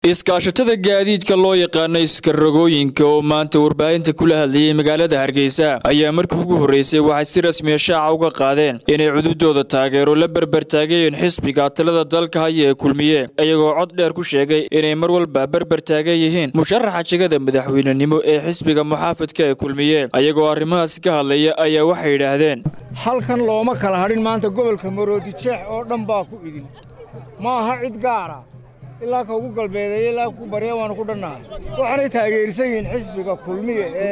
iskaashatada gaadiidka loo yaqaano iskarogooyinka oo maanta warbaahinta kula hadlayay magaalada hargeysa ayaa markii ugu horreysay waxay si rasmiya shaaca uga qaadeen inay cududooda taageero la berbertaagayeen xisbiga talada dalka haya ee kulmiye iyagoo cod dheer ku sheegay inay mar walba berbertaagan yihiin musharaxa jegada madaxweynenimo ee xisbiga muxaafadka ee kulmiye ayagoo arrimahaasi ka hadlaya ayaa waxay yidhaahdeen halkan looma kala hadhin maanta gobolka maroodi jeex oo dhan baa ku idin ma aha cid gaara ilaa ka ugu galbeedeeye ilaa ku barya waanu ku dhannahay waxaanay taageersan yihiin xisbiga kulmiya ee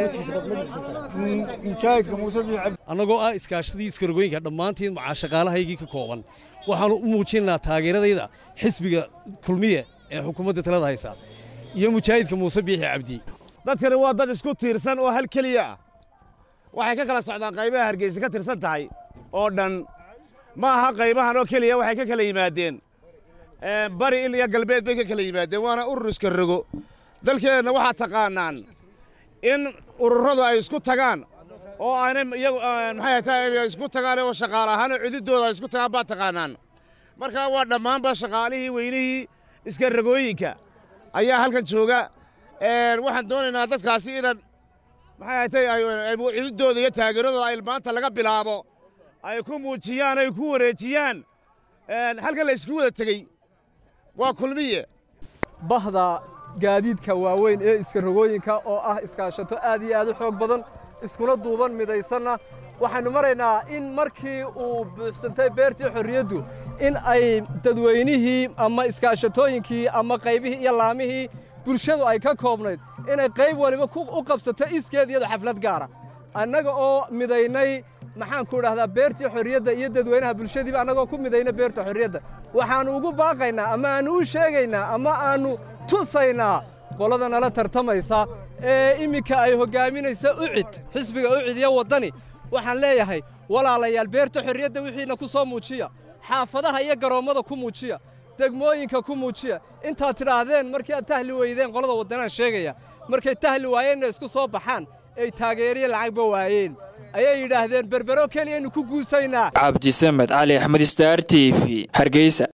mujaahidka muuse biix cabdi annagoo ah iskaashadii iskarogooyinka dhammaantiin macaa shaqaalahaygii ka kooban waxaannu u muujinaynaa taageeradayda xisbiga kulmiye ee xukuumadda talada haysa iyo mujaahidka muuse biixi cabdi dadkani waa dad isku tiirsan oo hal keliya ah waxay ka kala socdaan qaybaha hargeysa ka tirsan tahay oo dhan ma aha qaybahan oo keliya waxay ka kala yimaadeen bari il iyo galbeed bay ka kala yimaadeen waana urur iska rogo dalkeenna waxaa taqaanaan in ururadu ay isku tagaan oo aanay iyagu maxay tahay isku tagaan oo shaqaale ahaan oo cididooda ay isku tagaan baa taqaanaan marka waa dhammaanba shaqaalihii weynihii iska ragooyinka ayaa halkan jooga waxaan doonaynaa dadkaasi inaan maxay tahay cididooda iyo taageeradooda ay maanta laga bilaabo ay ku muujiyaan ay ku wareejiyaan halkan la isku wada tegey waa kulmiye bahda gaadiidka waaweyn ee iskarogooyinka oo ah iskaashato aad iyo aad u xoog badan iskuna duuban midaysanna waxaynu maraynaa in markii uu buuxsantay beertii xorriyaddu in ay dadweynihii ama iskaashatooyinkii ama qaybihii iyo laamihii bulshadu ay ka koobnayd inay qayb waliba u qabsato iskeed iyado xaflad gaara annaga oo midaynay maxaan ku idhahdaa beertii xorriyadda iyo dadweynaha bulshadiiba annagoo ku midayna beerta xorriyadda waxaannu ugu baaqaynaa ama aannu u sheegaynaa ama aannu tusaynaa qolada nala tartamaysa ee imminka ay hoggaaminaysa ucid xisbiga ucid iyo waddani waxaan leeyahay walaalayaal beerta xorriyadda wixiina ku soo muujiya xaafadaha iyo garoommada ku muujiya degmooyinka ku muujiya intaad tidhaahdeen markii aad tahli weydeen qolada waddanaan sheegaya markay tahli waayeenna isku soo baxaan ay taageeriya lacagba waayeen ayay yidhaahdeen berbero keliyaynu ku guusaynaa cabdisamed cali axmed staar t v hargeysa